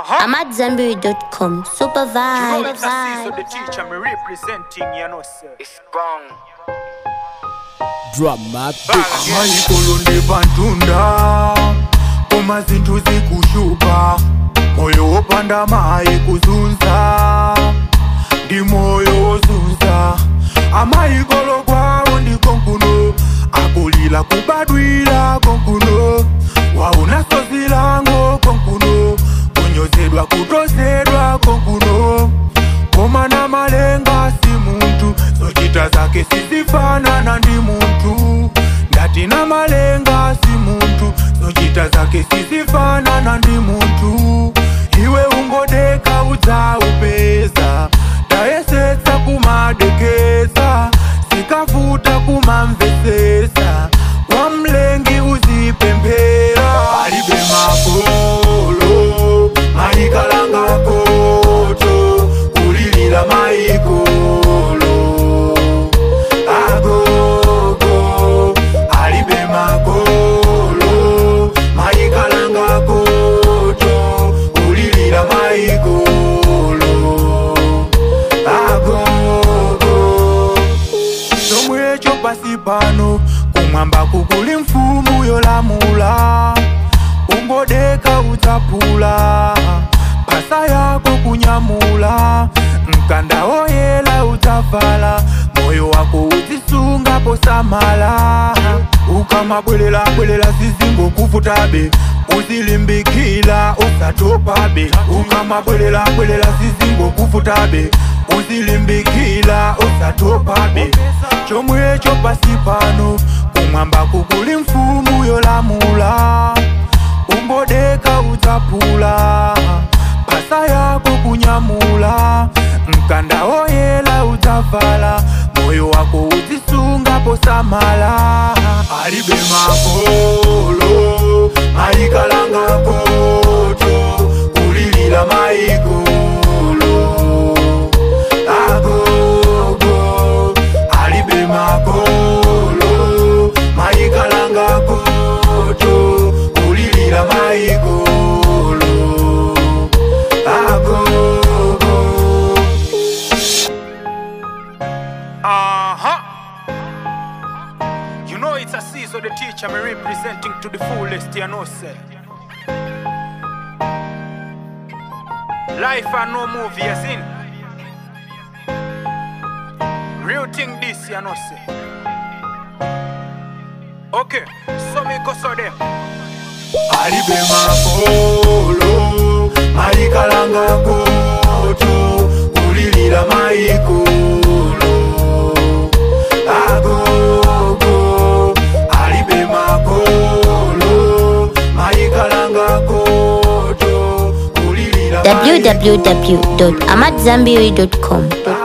I'm at Zenberry.com. Super You know vibe. it's a season the teacher me representing, you know, sir. It's gone. drama maikolo ndepantunda koma zinthu zikushupa moyo wopanda mayi kuzunza ndi moyo wozunza amayikolo kwawo ndiko nkuno akulira kubadwira konkuno wauna sozi lango konkuno kunyozedwa kutozedwa konkuno koma na malenga si munthu zochita zake sizifanana ndi munthu ndati na malenga si munthu zochita zake sizifanana ndi munthu iwe ungodeka udzaupeza tayesetsa kumadekeza zikavuta kumamvesesa kwa mlengi uzipemphera alibe makolo mayikalanga koto kulilira mayikolo agogo alibe makolo mayikalanga koto kulilira mayikolo agogo chomwe echo pasi pano kumwamba kukuli mfumu yolamula ungodeka udzapula phasa yako kunyamula mkanda oyela udzavala moyo wako udzisunga posamala ukamabwelela bwelela zizingokuvutabe uzilimbikila usatopabe ukamabwelela bwelela zizingokuvutabe uzilimbikila usatopabe chomwe echo pasi pano kumwamba kukuli mfumu yolamula ungodeka udzapula phasa yako kunyamula mkanda oyela udzavala moyo wako udzisunga posamala alibe makolo mayikalanga koto kulilira mayikolo agogo alibe makolo mayikalanga koto kulilira mayikolo agogo Uh-huh. You know it's a season the teacher me representing to the fullest, you know, sir. Life and no movie, as in. Real thing this, you know, sir. Okay, so me go so them. alibe makolo mayikalanga koto kulilira mayikolo agogo alibe makolo mayikalanga koto kulilira mayikolo. www.amatzambiri.com.